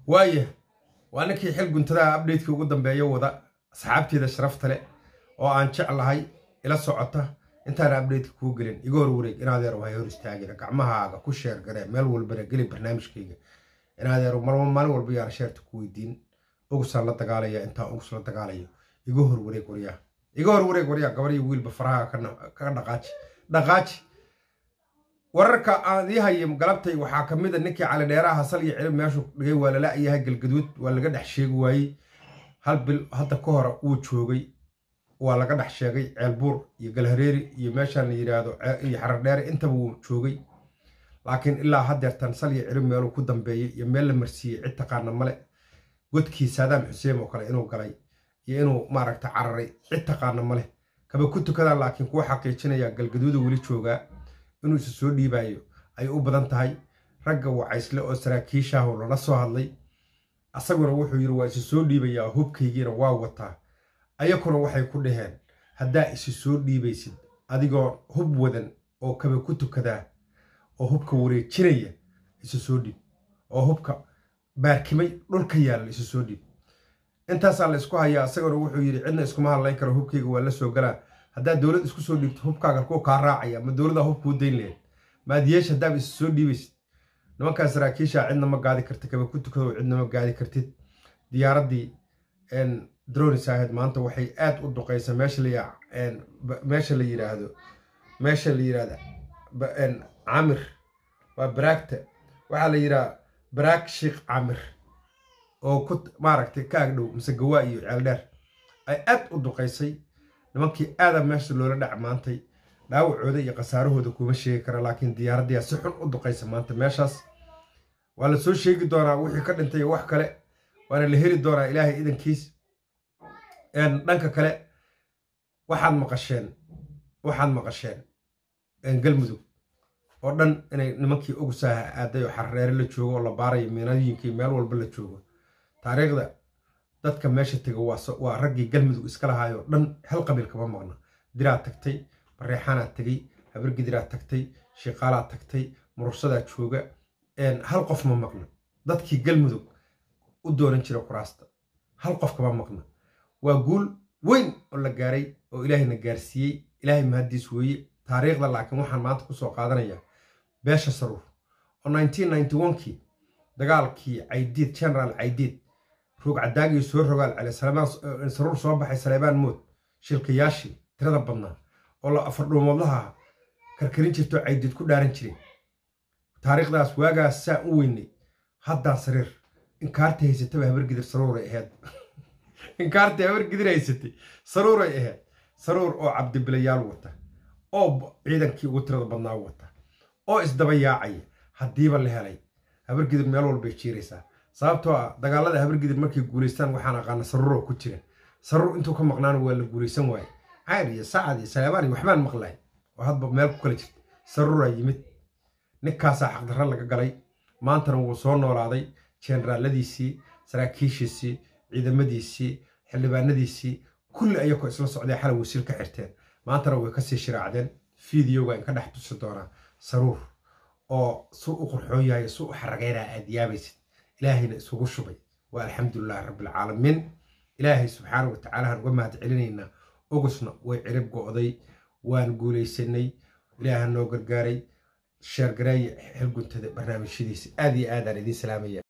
waaya waa ninkii xil guntadaha abdheydkii ugu dambeeya wada asxaabteeda sharafta leh oo aan jeclahay ila socota intaana abdheydka kuu gelin iga hor wareeg inadeer hay hor istaagina gacmahaaga ku sheer garee meel walbana geli barnaamijkayga inadeer maalin walba yaana sheerta ku weydiin ugusaan la dagaalaya intaan ugus la dagaalayo iga hor wareeg waryaa iga hor wareeg waryaa gabar iyo wiilba faraha kaga dhaqaaji dhaqaaji wararka aan ii hayay galabtay waxaa ka mid a ninkii calidheeraha hasal iyo cilib meeshuu dhigay waa lala-yahay galgaduud waa laga dhex sheegi waayey hal bil hadda ka hore wuu joogay waa laga dhex sheegay ceelbuur iyo galhareeri iyo meeshaan la yidhaahdo iyo xarardheere intaba wuu joogay laakiin ilaa haddeertan sal iyo cilib meeluu ku dambeeyey iyo meel la marsiiyey cid taqaana male godkii saadaam xuseen oo kale inuu galay iyo inuu maaragta cararay cid taqaana male kaba ku tukadaan laakiin kuwa xaqiijinaya galgaduuda weli joogaa inuu isu soo dhiibaayo ay u badan tahay ragga wacaysle oo saraakiishaahu lala soo hadlay asaguna wuxuu yidhi waa isu soo dhiibayaa hubkaygiina waa wataa ayakuna waxay ku dhaheen haddaa isu soo dhiibaysid adigoo hub wadan oo kaba ku tukadaa oo hubka wareejinaya isu soo dhiib oo hubka baarkimay dhulka yaalla isu soo dhiib intaasaa la isku hayaa asaguna wuxuu yidhi cidna iskuma hadlayn karo hubkayga waa la soo galaa haddaad dowlad isku soo dhiibto hubkaaga kuwa kaa raacaya ma dowladaa hubkuu dayn laheyd maad yeesha haddaaba isu soo dhiibaysid nimankaa saraakiishaa cidna ma gaadi kartid kaba ku tukado cidna ma gaadi kartid diyaaraddii dronis ahayd maanta waxay aad u duqaysa meesha la yidhaahdo meesha la yidhahda camir waa baraagta waxaa la yidhaha baraag sheikh camir oo ku maaragtay ka agdhow mise gawaa iyo ceeldheer ay aad u duqaysay nimankii aada meesha loola dhac maantay dhaawacooda iyo khasaarahooda kuma sheegi kara laakiin diyaaraddiyaa si xun u duqaysa maanta meeshaas waa la soo sheegi doonaa wixii ka dhintay wax kale waana la heli doonaa ilaahay idankiis dhanka kale waxaad maqasheen waxaad maqasheen galmudug oo dhan inay nimankii ogusaaha aaday oo xarreere la joogo oo la baarayo miinooyinkii meel walba la joogo taariikhda dadka meesha tega waa raggii galmudug iska lahaayoo dhan hal qabiil kama maqna diraad tagtay bareexaanaad tegay habargidiraad tagtay shiiqaalaad tagtay murursadaa jooga hal qof ma maqna dadkii galmudug u doonan jira kuraasta hal qof kama maqna waa guul weyn oo la gaaray oo ilaahayna gaarsiiyey ilaahay mahaddiis weeye taariikhda laakiin waxaan maanta kusoo qaadanayaa beesha saruur oo kii dagaalkii caydiid generaal caydiid roog cadaagii soo rogaal cele saruur soo baxay saleebaan mood shilkayaashii tirada badnaa oo la afardhuumoodlaha karkarin jirtoo caydiid ku dhaaran jiray taariikhdaas waagaas saa u weynay haddaa sariir inkaarta haysataba habargidir saruuray ahayd inkaarta habargidir haysatay saruuray ahayd saruur oo cabdibilayaal wata oo ciidankii ugu tirada badnaa wata oo isdaba yaacaya haddiiba la helay habargidir meel walbay jiiraysaa sababtoo ah dagaalada habargidir markay guulaystaan waxaan aqaana saruuroo ku jira saruur intuu ka maqnaana waa la guulaysan waaye cayr iyo sacad iyo saleebaan iyo waxbaan maqlay oo hadba meel ku kala jirta saruuraa yimid ninkaasaa xaqdarra laga galay maantana wuu soo noolaaday jeenaraaladiisii saraakiishiisii ciidamadiisii xildhibaanadiisii kulli ayakoo isla socday xalay wasiil ka xirteen maantana way kasii shiraacdeen fideoga in ka dhex tusi doonaa saruur oo su u qurxoon yahay su u xarageynaa aad yaabaysid ilaahayna isugu shubay waa alxamdulilahi rabbilcaalamiin ilaahay subxaana wa tacaalahan uga mahad celinaynaa ogusna way cirib go'day waan guulaysanay ilaaha noo gargaaray sheergareeye xilguntada barnaamijyadiisa aad iyo aadaan idiin salaamaya